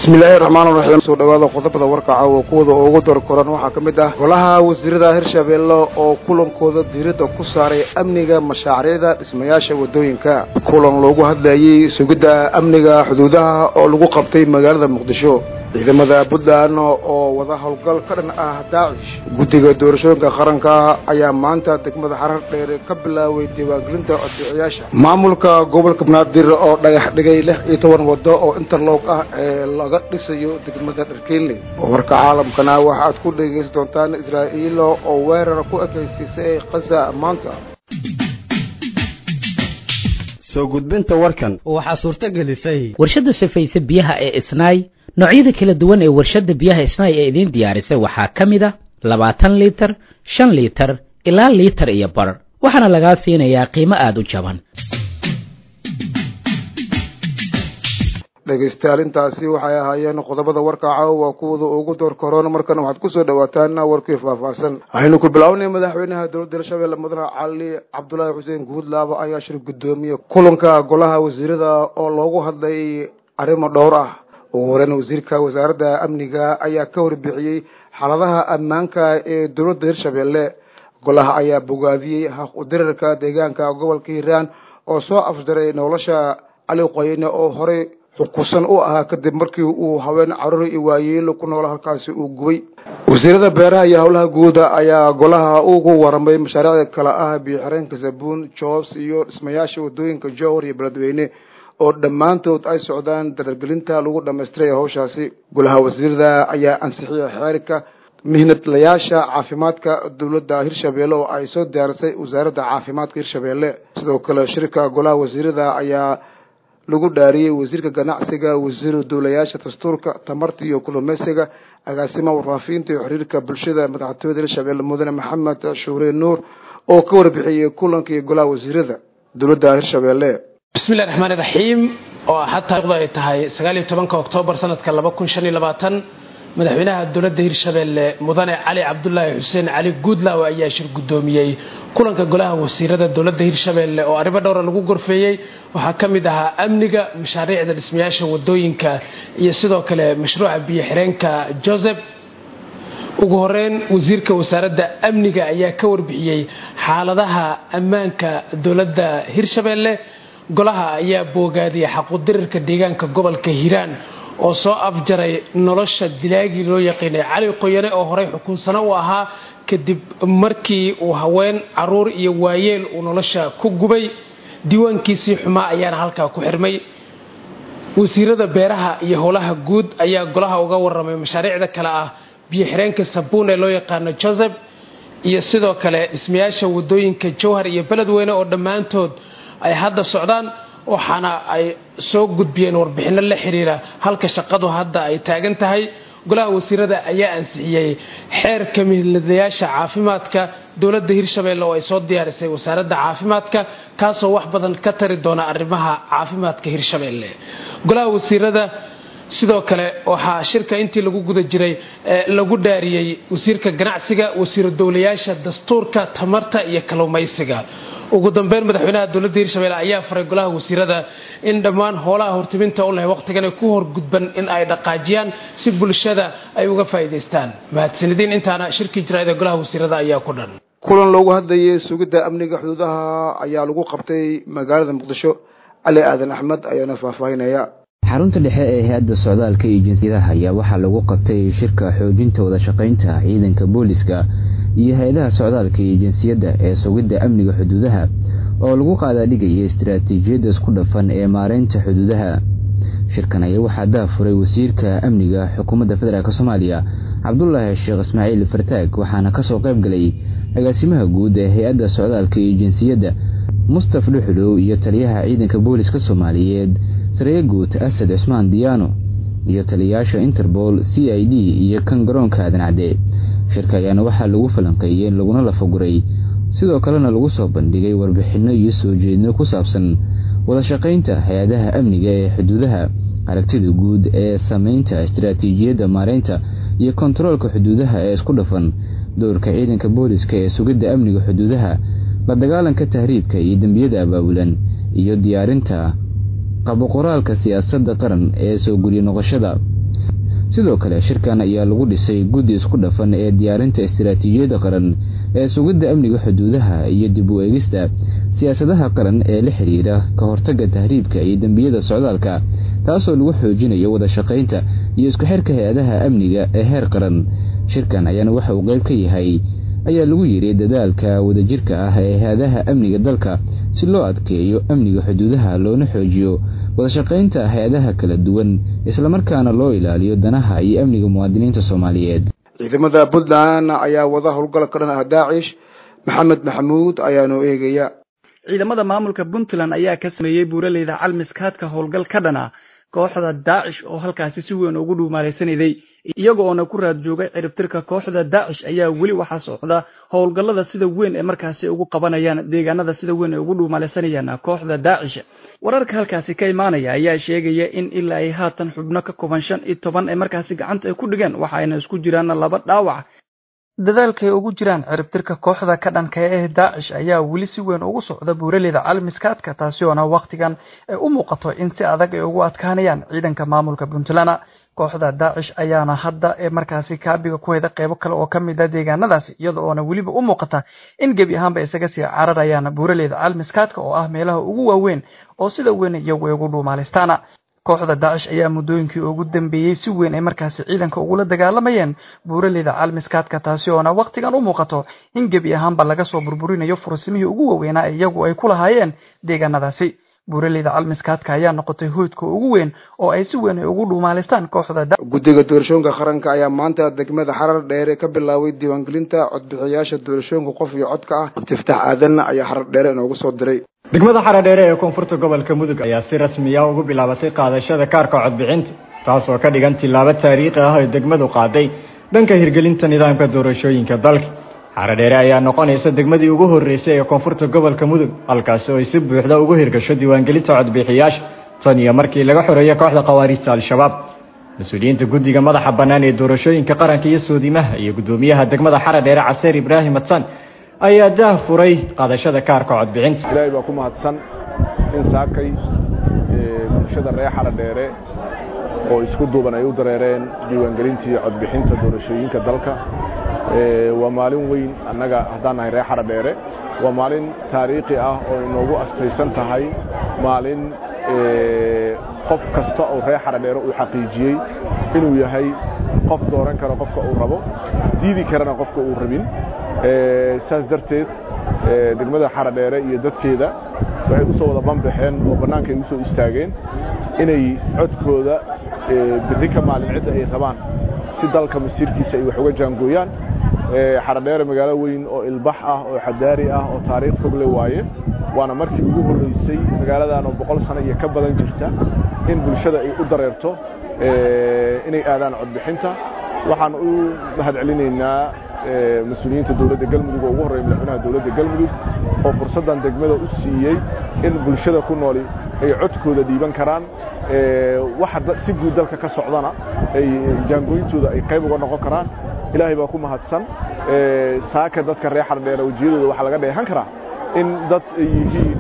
bismillaahi raxmaan raxiim soo dhawaada qodobada warkaca oo kuwada ugu dar koran waxaa ka mid ah golaha wasiirada hirshabeelle oo kulankooda diiradda ku saaray amniga mashaariicda dhismayaasha waddooyinka kulan loogu hadlayay sugidda amniga xuduudaha oo lagu qabtay magaalada muqdisho ciidamada puntland oo wada howlgal ka dhan ah daacish guddiga doorashooyinka qaranka ayaa maanta degmada xarar dheer ka bilaaway diiwaangelinta codbixiyaasha maamulka gobolka banaadir oo dhagax dhigay lix iyo toban waddo oo interloog ah ee laga dhisayo degmada dharkeynley warka caalamkana waxaad ku dhegaysan doontaan israa'iil oo weerar ku ekaysiisay khaza maanta soo gudbinta warkan waxaa suurto gelisay warshadda sifaysa biyaha ee isnaay noocyada kala duwan ee warshadda biyaha isnaay ee idiin diyaarisay waxaa ka mid a labaatan liitar shan liitar ilaa liitar iyo bar waxaana lagaa siinayaa qiimo aada u jaban dhegaystayaal intaasi waxay ahaayeen qodobada warka caawa kuwada ugu door koroon markana waxaad kusoo dhawaataan warkii faahfaahsan waxaynu ku bilownay madaxweynaha dowladda hirshabelle mudane cali cabdulaahi xuseen guudlaaba ayaa shir guddoomiye kulanka golaha wasiirada oo loogu hadlay arrimo dhowr ah ugu horeyn wasiirka wasaaradda amniga ayaa ka warbixiyey xaaladaha ammaanka ee dowladda hirshabelle golaha ayaa bogaadiyey haq udirarka deegaanka gobolka hiiraan oo soo afjaray nolosha cali qoyne oo horey xukusan u ahaa kadib markii uu haween caruur iyo waayeelo ku nool halkaasi uu gubay wasiirada beeraha iyo howlaha guuda ayaa golaha ugu waramay mashaariicda kale ah biyoxireenka sabuun jobs iyo dhismayaasha wadooyinka jowhar iyo beledweyne oo dhammaantood ay socdaan darargelinta lagu dhamaystiray howshaasi golaha wasiirada ayaa ansixiyay xeerka mihnadlayaasha caafimaadka dowladda hirshabelle oo ay soo diyaarisay wasaaradda caafimaadka hirshabelle sidoo kale shirka golaha wasiirada ayaa lagu dhaariyey wasiirka ganacsiga wasiiru dowlayaasha dastuurka tamarta iyo kulumeysiga agaasimaha warfaafinta iyo xiriirka bulshada madaxtooyada hirshabelle mudane maxamed shuure nuur oo ka warbixiyey kulankii golaha wasiirada dowladda hirshabelle bismillahi raxmaani raxiim oo axad taarikhdu ay tahay sagaal iyo tobanka oktoobar sanadka laba kun shan iyo labaatan madaxweynaha dowladda hirshabelle mudane cali cabdulaahi xuseen cali guudlaaw ayaa shir guddoomiyey kulanka golaha wasiirada dowladda hirshabelle oo arrimo dhowra lagu gorfeeyey waxaa ka mid ahaa amniga mashaariicda dhismayaasha wadooyinka iyo sidoo kale mashruuca biyo xireenka joseph ugu horeyn wasiirka wasaaradda amniga ayaa ka warbixiyey xaaladaha ammaanka dowladda hirshabelle golaha ayaa boogaadiyay xaqudirirka deegaanka gobolka hiiraan oo soo afjaray nolosha dilaagii loo yaqiinay cali qoyane oo horey xukunsano u ahaa kadib markii uu haween caruur iyo waayeel uu nolosha ku gubay diiwaankiisii xumaa ayaana halkaa ku xirmay wasiirada beeraha iyo howlaha guud ayaa golaha uga waramay mashaariicda kale ah biyo xireenka sabuun ee loo yaqaano joseph iyo sidoo kale dhismayaasha wadooyinka jowhar iyo beledweyne oo dhammaantood ay hadda socdaan waxaana ay soo gudbiyeen warbixinno la xiriira halka shaqadu hadda ay taagan tahay golaha wasiirada ayaa ansixiyey xeerka mihladayaasha caafimaadka dowladda hirshabelle oo ay soo diyaarisay wasaaradda caafimaadka kaasoo wax badan ka tari doona arrimaha caafimaadka hirshabelle golaha wasiirada sidoo kale waxaa shirka intii lagu guda jiray lagu dhaariyey wasiirka ganacsiga wasiiru dowlayaasha dastuurka tamarta iyo kalluumaysiga ugu dambeyn madaxweynaha dowladda hirshabelle ayaa faray golaha wasiirada in dhammaan howlaha hortiminta u leh wakhtigan ku horgudban in ay dhaqaajiyaan si bulshada ay uga faa'iidaystaan mahadsanidin intaana shirkii jiraayada golaha wasiirada ayaa ku dhan kulan loogu hadlayay sugidda amniga xuduudaha ayaa lagu qabtay magaalada muqdisho cali aadan axmed ayaana faahfaahinaya xarunta dhexe ee hay-adda socdaalka iyo jinsiyadaha ayaa waxaa lagu qabtay shirka xoojinta wada shaqaynta ciidanka booliska iyo hay-adaha socdaalka iyo jinsiyadda ee sugidda amniga xuduudaha oo lagu qaadaadhigaya istaraatiijiyadda isku dhafan ee maareynta xuduudaha shirkan ayaa waxaa daafuray wasiirka amniga xukuumadda federaalk soomaaliya cabdulaahi sheekh ismaaciil fartaag waxaana kasoo qayb galay agaasimaha guud ee hay-adda socdaalka iyo jinsiyadda mustaf dhuxulow iyo taliyaha ciidanka booliska soomaaliyeed sareye guud asad cusmaan diyaano iyo taliyayaasha interpol c i d iyo kan garoonka aadan cadde shirka ayaana waxaa lagu falanqeeyey laguna lafaguray sidoo kalena lagu soo bandhigay warbixinno iyo soo jeedno ku saabsan wada shaqaynta hay-adaha amniga ee xuduudaha aragtida guud ee sameynta istaraatiijiyadda maareynta iyo kontaroolka xuduudaha ee isku dhafan dowrka ciidanka booliska ee sugidda amniga xuduudaha la dagaalanka tahriibka iyo dembiyada abaabulan iyo diyaarinta qaboqoraalka siyaasadda qaran ee soo guriya noqoshada sidoo kale shirkan ayaa lagu dhisay guddi isku dhafan ee diyaarinta istiraatiijiyadda qaran ee sugidda amniga xuduudaha iyo dib u eegista siyaasadaha qaran ee la xidhiira ka hortagga tahriibka iyo dembiyada socdaalka taasoo lagu xoojinayo wada shaqaynta iyo isku xirka hay-adaha amniga ee heer qaran shirkan ayaana waxa uu qayb ka yahay ayaa lagu yidhi dadaalka wadajirka ah ee hay-adaha amniga dalka si loo adkeeyo amniga xuduudaha loona xoojiyo wadashaqaynta hay-adaha kala duwan islamarkaana loo ilaaliyo danaha iyo amniga muwaadiniinta soomaaliyeed ciidamada puntland ayaa wada howlgal ka dhan ah daacish maxamed maxamuud ayaanu eegaya ciidamada maamulka puntland ayaa ka sameeyey buuraleyda calmiskaadka howlgal ka dhan ah kooxda daacish oo halkaasi si weyn ugu dhuumaalaysanayday iyaga oona ku raad joogay ciribtirka kooxda daacish ayaa weli waxaa socda howlgallada sida weyn ee markaasi ugu qabanayaan deegaanada sida weyn ay ugu dhuumaalaysanayaan kooxda daacish wararka halkaasi ka imaanaya ayaa sheegaya in ilaa ay haatan xubno ka kooban shan iyo toban ee markaasi gacanta ay ku dhigeen waxa ayna isku jiraan laba dhaawac dadaalkay ugu jiraan ciribtirka kooxda ka dhanka ee daacish ayaa weli si weyn ugu socda buuraleyda calmiskaadka taasi oona wakhtigan ay u muuqato in si adag ay ugu adkaanayaan ciidanka maamulka puntland kooxda daacish ayaana hadda ee markaasi kaabiga ku heda qeybo kale oo ka mid a deegaanadaasi iyada oona weliba u muuqata in gebi ahaanba isaga sii cararayaan buuraleyda calmiskaadka oo ah meelaha ugu waaweyn oo sida weyn iyagu ay ugu dhuumaalaystaan kooxda daacish ayaa muddooyinkii ugu dambeeyey si weyn ay markaasi ciidanka ugula dagaalamayeen buuraleyda calmiskaadka taasi oona wakhtigan u muuqato in gebi ahaanba laga soo burburinayo fursimihii ugu waaweynaa iyagu ay ku lahaayeen deegaanadaasi buuraleyda calmiskaadka ayaa noqotay hoydka ugu weyn oo ay si weyn ay ugu dhuumaalaystaan kooxda guddiga doorashooyinka qaranka ayaa maanta degmada xarar dheere ka bilaabay diiwaangelinta codbixiyaasha doorashooyinka qof iyo codka ah abtiftaax aadan ayaa xarar dheere inoogu soo diray degmada xaradheere ee koonfurta gobolka mudug ayaa si rasmiya ugu bilaabatay qaadashada kaarka codbixinta taasoo ka dhigan tillaabo taariikhi ah oo degmadu qaaday dhanka hirgelinta nidaamka doorashooyinka dalka xaradheere ayaa noqonaysa degmadii ugu horreysay ee koonfurta gobolka mudug halkaasi oo ay si buuxda ugu hirgasho diiwaangelinta codbixiyaasha tan iyo markii laga xoreeyo kooxda khawaariijta al-shabaab mas-uuliyiinta guddiga madaxa bannaan ee doorashooyinka qaranka iyo soodimaha iyo guddoomiyaha degmada xaradheere caseer ibraahim adsan ayaa daah furay qaadashada kaarka codbixinta ilaahay baa ku mahadsan in saakay bulshada reer xaradheere oo isku duuban ay u dareereen diiwaangelintii codbixinta doorashooyinka dalka waa maalin weyn annaga haddaan nahay reer xaradheere waa maalin taariikhi ah oo inoogu astaysan tahay maalin qof kasta oo reer xaradheere uu xaqiijiyey inuu yahay qof dooran karo qofka uu rabo diidi karana qofka uu rabin saas darteed degmada xaradheere iyo dadkeeda waxay u soo wada banbaxeen oo bannaanka ay u soo istaageen inay codkooda birri ka maalin cidda ay rabaan si dalka masiirkiisa ay wax uga jaangooyaan xaradheere magaalo weyn oo ilbax ah oo xadaari ah oo taariikh fog le waaye waana markii ugu horreysay magaaladan oo boqol sano iyo ka badan jirta in bulshada ay u dareerto inay aadaan codbixinta waxaan u mahad celinaynaa mas-uuliyiinta dowladda galmudug oo ugu horreeya madaxweynaha dowladda galmudug oo fursaddan degmada u siiyey in bulshada ku nooli ay codkooda dhiiban karaan waxa si guud dalka ka socdana ay jaangooyintooda ay qayb uga noqon karaan ilaahay baa ku mahadsan saaka dadka reer xardheere wejiyadooda waxaa laga dheehan karaa in dad ay yihiin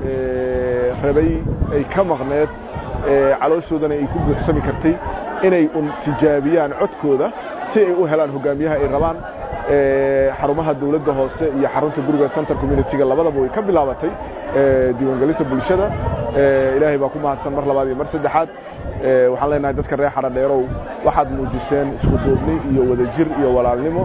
rabay ay ka maqneed calooshoodana ay ku buuxsami kartay inay un tijaabiyaan codkooda si ay u helaan hogaamiyaha ay rabaan xarumaha dowladda hoose iyo xarunta guriga center community-ga labadaba way ka bilaabatay diiwaangelinta bulshada ilaahay baa ku mahadsan mar labaad iyo mar saddexaad waxaan leenahay dadka reer xaradheerow waxaad muujiseen isku duubni iyo wadajir iyo walaalnimo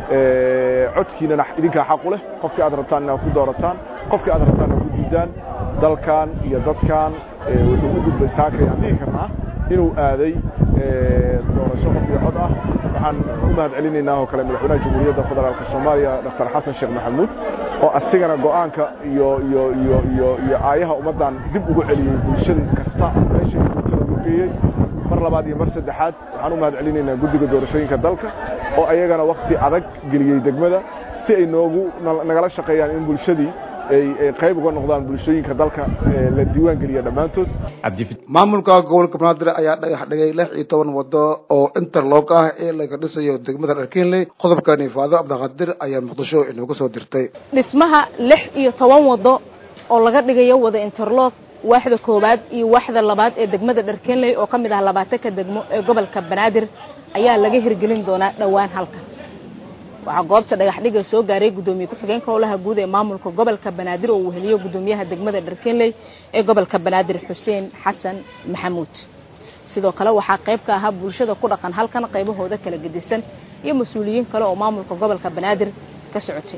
codkiinana idinkaa xaq u leh qofkii aad rabtaan inaad ku doorataan qofkii aad rabtaan inaad ku diidaan dalkan iyo dadkan wuxuu u gudbay saakay aan dhihi karnaa inuu aaday doorasho qof iyo cod ah waxaan u mahad celinaynaa oo kale madaxweynaha jamhuuriyadda federaalka soomaaliya dr xasan sheekh maxamuud oo asigana go'aanka iyo iyo iyo iyo iyo aayaha ummaddan dib ugu celiyey bulshada kasta meesha bulshada ugu geeyey mar labaad iyo mar saddexaad waxaan u mahad celinaynaa guddiga doorashooyinka dalka oo ayagana wakti adag geliyey degmada si ay noogu nagala shaqeeyaan in bulshadii ay qayb uga noqdaan bulshooyinka dalka la diiwaan geliya dhammaantood maamulka gobolka banaadir ayaa dhagax dhigay lix iyo toban wado oo interloog ah ee laga dhisayo degmada dharkiinley qodobkan ifaado cabdiqaadir ayaa muqdisho inooga soo dirtay dhismaha lix iyo toban wado oo laga dhigayo wada interloog waaxda koowaad iyo waaxda labaad ee degmada dharkeenley oo ka mid ah labaatanka degmo ee gobolka banaadir ayaa laga hirgelin doonaa dhowaan halkan waxaa goobta dhagaxdhiga soo gaaray guddoomiye ku-xigeenka howlaha guud ee maamulka gobolka banaadir oo uu heliyo guddoomiyaha degmada dharkeenley ee gobolka banaadir xuseen xasan maxamuud sidoo kale waxaa qayb ka ahaa bulshada ku dhaqan halkan qaybahooda kala gedisan iyo mas-uuliyiin kale oo maamulka gobolka banaadir ka socotay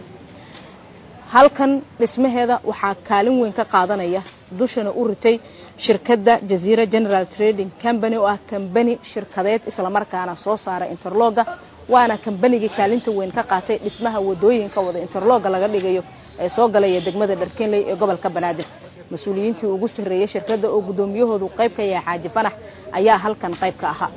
halkan dhismaheeda waxaa kaalin weyn ka qaadanaya dushana u ritay shirkadda jaziira general trading company oo ah kambani shirkadeed islamarkaana soo saara interloga waana kambanigii kaalinta weyn ka qaatay dhismaha wadooyinka wada interloga laga dhigayo ee soo galaya degmada dharkenley ee gobolka banaadir mas-uuliyiintii ugu sarreeyey shirkadda oo guddoomiyahoodu qayb ka yahay xaaji fanax ayaa halkan qayb ka ahaa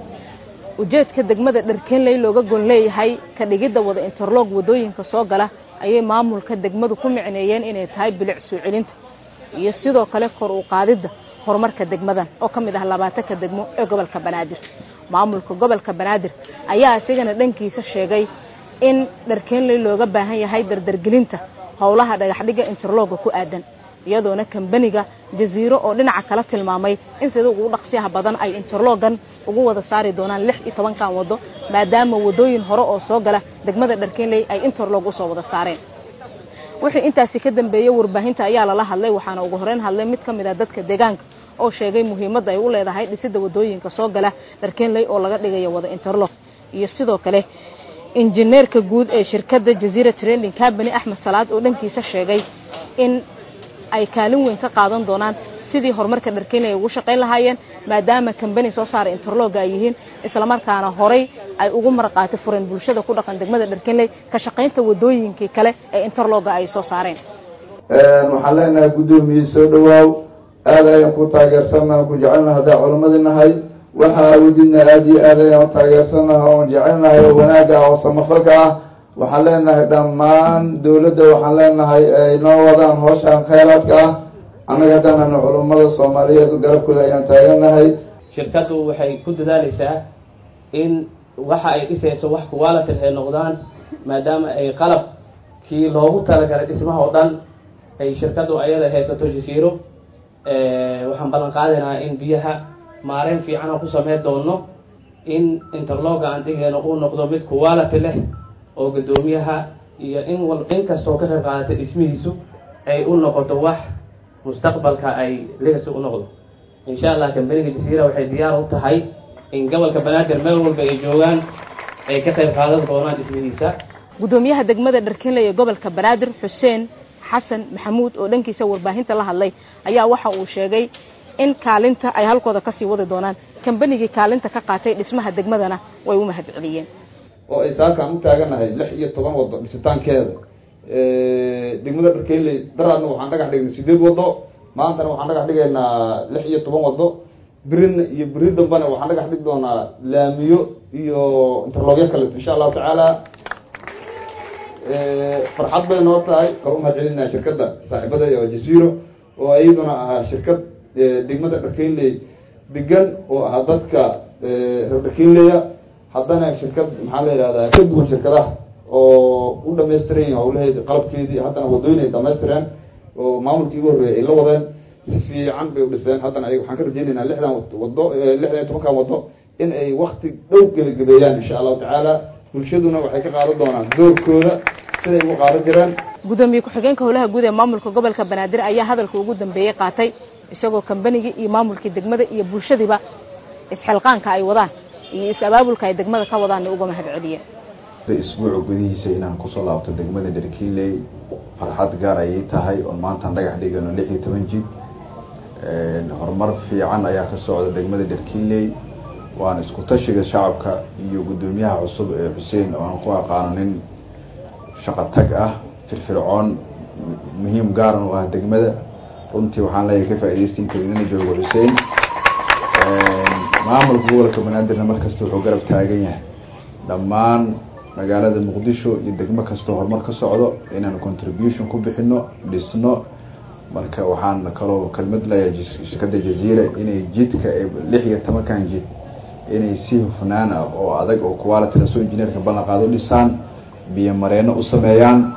ujeedka degmada dharkenley looga gon leeyahay ka dhigidda wada interlog wadooyinka soo gala ayay maamulka degmadu ku micneeyeen inay tahay bilic soo celinta iyo sidoo kale kor u qaadidda horumarka degmadan oo ka mid ah labaatanka degmo ee gobolka banaadir maamulka gobolka banaadir ayaa isigana dhankiisa sheegay in dharkeenley looga baahan yahay dardargelinta howlaha dhagaxdhiga interloga ku aadan iyadoona kambaniga jaziiro oo dhinaca kala tilmaamay in sida ugu dhaqsiyaha badan ay interlogan ugu wada saari doonaan lix iyo tobankan waddo maadaama waddooyin hore oo soo gala degmada dharkeenley ay interlog usoo wada saareen wixii intaasi ka dambeeyey warbaahinta ayaa lala hadlay waxaana ugu horeyn hadlay mid ka mid ah dadka deegaanka oo sheegay muhiimadda ay u leedahay dhisidda waddooyinka soo gala dharkeenley oo laga dhigayo wada interlog iyo sidoo kale injineerka guud ee shirkadda jaziira training company axmed salaad oo dhankiisa sheegay in ay kaalin weyn ka qaadan doonaan sidii horumarka dharkeenley ay ugu shaqayn lahaayeen maadaama kambani soo saara interloga ay yihiin islamarkaana horay ay ugu marqaati fureen bulshada ku dhaqan degmada dharkeenley ka shaqaynta wadooyinkii kale ee interloga ay soo saareen waxaan leenahay guddoomiye soo dhawaaw aad ayaan ku taageersannaha ku jecelnaha haddaa culamadii nahay waxa awoodidna aada iyo aad ayaan u taageersannaha oon jecelnahay oo wanaagga ah oo samafalka ah waxaan leenahay dhammaan dawladda waxaan leenahay ay noo wadaan hooshaan khayraadka ah annaga haddaananu culummada soomaaliyeed garabkooda ayaan taaganahay shirkaddu waxay ku dadaaleysaa in waxa ay dhisayso wax quality ay noqdaan maadaama ay qalabkii loogu talagalay dhismaha oo dhan ay shirkaddu ayada haysato jasiiro waxaan ballan qaadaynaa in biyaha maareyn fiican oo ku sameyn doono in interloga aan dhigeeno uu noqdo mid quality leh oo guddoomiyaha iyo in wal in kastoo ka qayb qaadatay dhismihiisu ay u noqoto wax mustaqbalka ay legacy u noqdo insha allah kambaniga jasiira waxay diyaar u tahay in gobolka banaadir meel walba ay joogaan ay ka qayb qaadan doonaan dhismihiisa guddoomiyaha degmada dharkeenley ee gobolka banaadir xuseen xasan maxamuud oo dhankiisa warbaahinta la hadlay ayaa waxa uu sheegay in kaalinta ay halkooda kasii wadi doonaan kambanigii kaalinta ka qaatay dhismaha degmadana way u mahad celiyeen oo ay saakaan u taaganahay lix iyo toban waddo dhisitaankeeda degmada dharkeynley daraadna waxaan dhagax dhignay sideed waddo maantana waxaan dhagax dhigaynaa lix iyo toban waddo birina iyo beri dambana waxaan dhagax dhigi doonaa laamiyo iyo interlogyo kale insha allahu tacaala farxad bay noo tahay oo umahad celinaa shirkadda saaxiibada oo jasiiro oo iyaduna ahaa shirkad degmada dharkeynley degan oo ahaa dadka reer dharkeynleya haddana shirkad maxaa la yihahdaa ka duwan shirkadaha oo u dhamaystiran yihin hawlaheedi qalabkeedii haddana wadooyin ay dhamaystireen oo maamulkii ugu horreeyay ay la wadeen si fiican bay u dhiseen haddana ay waxaan ka rajeynaynaa lixdan wado lixdan iyo tobankan waddo in ay wakti dhow gebagabeeyaan insha allahu tacaala bulshaduna waxay ka qaadan doonaan doorkooda siday ugu qaadan jireen guddoomiye ku-xigeenka howlaha guud ee maamulka gobolka banaadir ayaa hadalka ugu dambeeyey qaatay isagoo kambanigii iyo maamulkii degmada iyo bulshadiiba isxilqaanka ay wadaan iyo is-abaabulka ay degmada ka wadaanna uga mahad celiyeen isbuuca gudihiisa inaan kusoo laabto degmada dharkiiley farxad gaar ayay tahay oon maantaan dhagax dhigano lix iyo toban jid horumar fiican ayaa ka socda degmada dharkiiley waana isku tashiga shacabka iyo guddoomiyaha cusub ee xuseen oo aan ku aqaano nin shaqo tag ah firfircoon muhiim gaaran u ah degmada runtii waxaan leeyahay ka faa'idaystay inta idina joogo xuseen maamulka gobolka banaadirna markasta wuxuu garab taagan yahay dhammaan magaalada muqdisho iyo degmo kastoo horumar ka socdo inaan contribution ku bixino dhisno marka waxaan kaloo kelmad leeyahay shirkadda jaziira inay jidka lix iyo tobankan jid inay si hufnaan ah oo adag oo quality lasoo engineerka ballan qaado dhisaan biyo mareeno u sameeyaan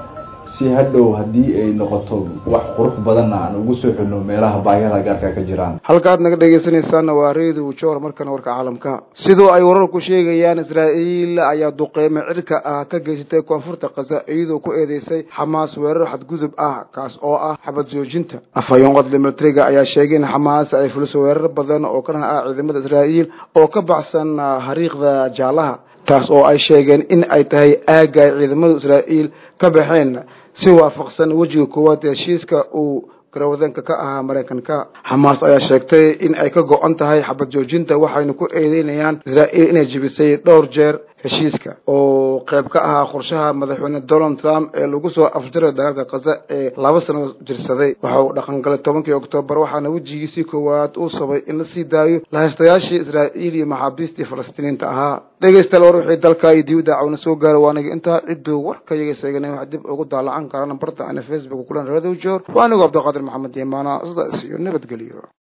si hadhow haddii ay noqoto wax qurux badanna aan ugu soo xidhno meelaha baahiyada gaarka ka jiraan halka aad naga dhegaysanaysaana waa redio joor markana warka caalamka sidoo ay wararku sheegayaan israa'iil ayaa duqeyme cirka ah ka geysatay koonfurta khaza iyadoo ku eedeysay xamaas weerar xadgudub ah kaas oo ah xabad joojinta afhayeen qodle militariga ayaa sheegay in xamaas ay fuliso weerar badan oo ka dhan ah ciidamada israa'iil oo ka baxsan hariiqda jaalaha taas oo ay sheegeen in ay tahay aagga ay ciidamada israa'iil ka baxeen si waafaqsan wejiga koowaad ee heshiiska uu garwadanka ka ahaa maraykanka xamaas ayaa sheegtay in ay ka go-an tahay xabad joojinta waxayna ku eedeynayaan israa'iil inay jebisay dhowr jeer heshiiska oo qayb ka ahaa qorshaha madaxweyne donald trump ee lagu soo afjaray dagaalka khaza ee laba sano jirsaday waxa uu dhaqangalay tobankii oktoobar waxaana wejigiisii koowaad uu sabay in la sii daayo lahaystayaashii israa'iil iyo maxaabiistii falastiiniinta ahaa dhegaystayaal war wixii dalka iyo dibadda cawna soo gaara waaniga intaa cidduu warka yaga seeganay wax dib ugu daalacan karaan barta ana facebook kulan radio joor waa anigu cabdiqaadir maxamed yamaana sidaas iyo nabadgelyo